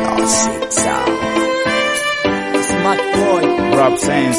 Classic sound. Smart boy. Rap sense.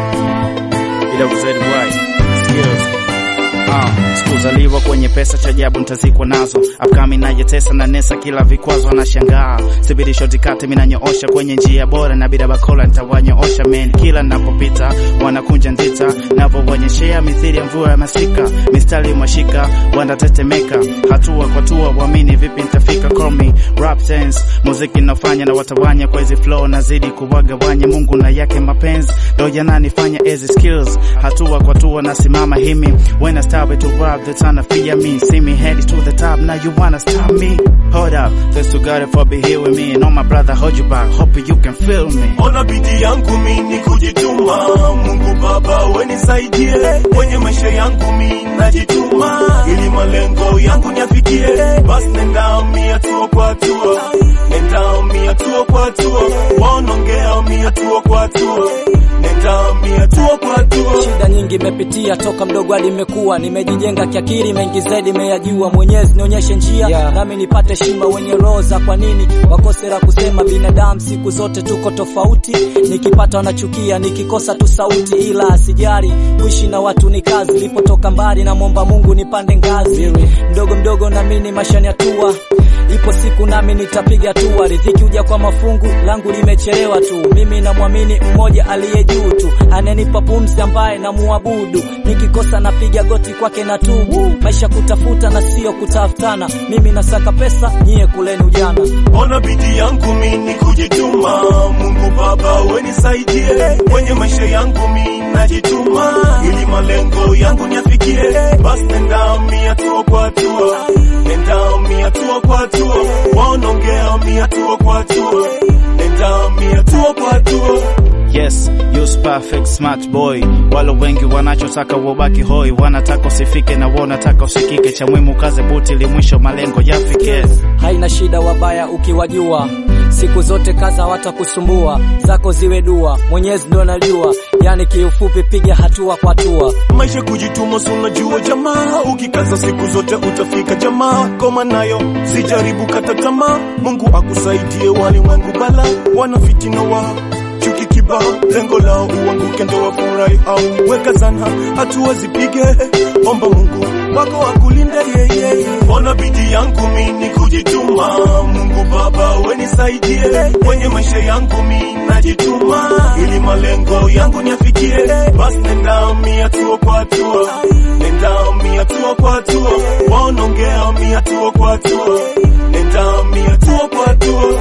Ila kuzedi why. Skills. Ah, sikuzaliwa kwenye pesa cha ajabu nitazikwa nazo upcoming najetesa na nesa kila vikwazo anashangaa sibiri shoti kati minanyoosha kwenye njia bora na bila bakola nitawanyoosha men kila napopita wanakunja ndita navowonyeshea mithiri ya mvua ya masika mistari mwashika wanatetemeka hatua kwa hatua wamini vipi nitafika call me rap sense muziki nafanya na watawanya kwa hizi flow nazidi kuwagawanya mungu na yake mapenzi ndo yananifanya ezi skills hatua kwa hatua nasimama himi when I start to rap they tryna fear me see me headed to the top now you wanna stop me hold up thanks to God for be here with me and all my brother hold you back hope you can feel me Ona bidii yangu mimi kujituma, Mungu Baba we nisaidie, kwenye maisha yangu mimi najituma, ili malengo yangu niafikie. Basi nenda mi hatua kwa hatua, nenda mi hatua kwa hatua, wanaongea mi hatua kwa hatua, nenda mi hatua kwa hatua. Shida nyingi imepitia toka mdogo hadi imekuwa, nimejijenga kiakili, mengi zaidi imeyajua. Mwenyezi nionyeshe njia Yeah. nami nipate shima wenye roho za kwa nini wakose la kusema. Binadamu siku zote tuko tofauti, nikipata wanachukia, nikikosa tu sauti, ila asijari kuishi na watu ni kazi. Nilipotoka mbali, namwomba Mungu nipande ngazi mdogo mdogo, nami ni mashani hatua Ipo siku nami nitapiga hatua, riziki huja kwa mafungu, langu limechelewa tu. Mimi namwamini mmoja aliye juu tu, ananipa pumzi, ambaye namuabudu. Nikikosa napiga goti kwake na tubu, maisha kutafuta na sio kutafutana. Mimi nasaka pesa, nyie kuleni ujana. Ona bidii yangu mimi kujituma, Mungu Baba we nisaidie, kwenye maisha yangu mimi najituma, ili malengo yangu niafikie. Basi nenda mi hatua kwa hatua, nenda mi hatua kwa hatua, wanaongea mi hatua kwa hatua, nenda mi hatua kwa hatua. Yes, you's perfect smart boy. Walo wengi wanachotaka wabaki hoi, wanataka usifike na wanataka usikike. Cha muhimu kaze buti ili mwisho malengo yafike. Haina shida wabaya ukiwajua, siku zote kaza watakusumbua, zako ziwe dua, Mwenyezi ndo anajua. Yani kiufupi, piga hatua kwa hatua. maisha kujituma, si unajua jamaa, ukikaza siku zote utafika jamaa. Koma nayo sijaribu kata tamaa, Mungu akusaidie. Walimwengu bala wana fitina wao chuki kibao, lengo lao uanguke ndo wafurahi au weka sana, hatua zipige, omba Mungu wako akulinde yeye. Ona bidii yangu mimi kujituma, Mungu Baba we nisaidie, kwenye maisha yangu mimi najituma, ili malengo yangu niafikie. Basi nenda mi hatua kwa hatua, nenda mi hatua kwa hatua, wanaongea mi hatua kwa hatua, nenda mi hatua kwa hatua.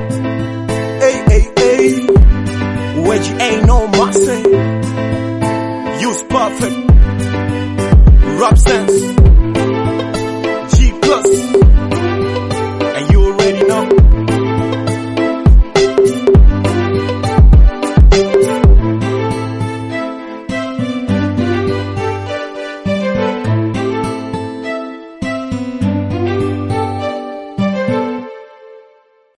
Hey, hey, hey. Wedge ain't no mercy. Use perfect. Rap sense.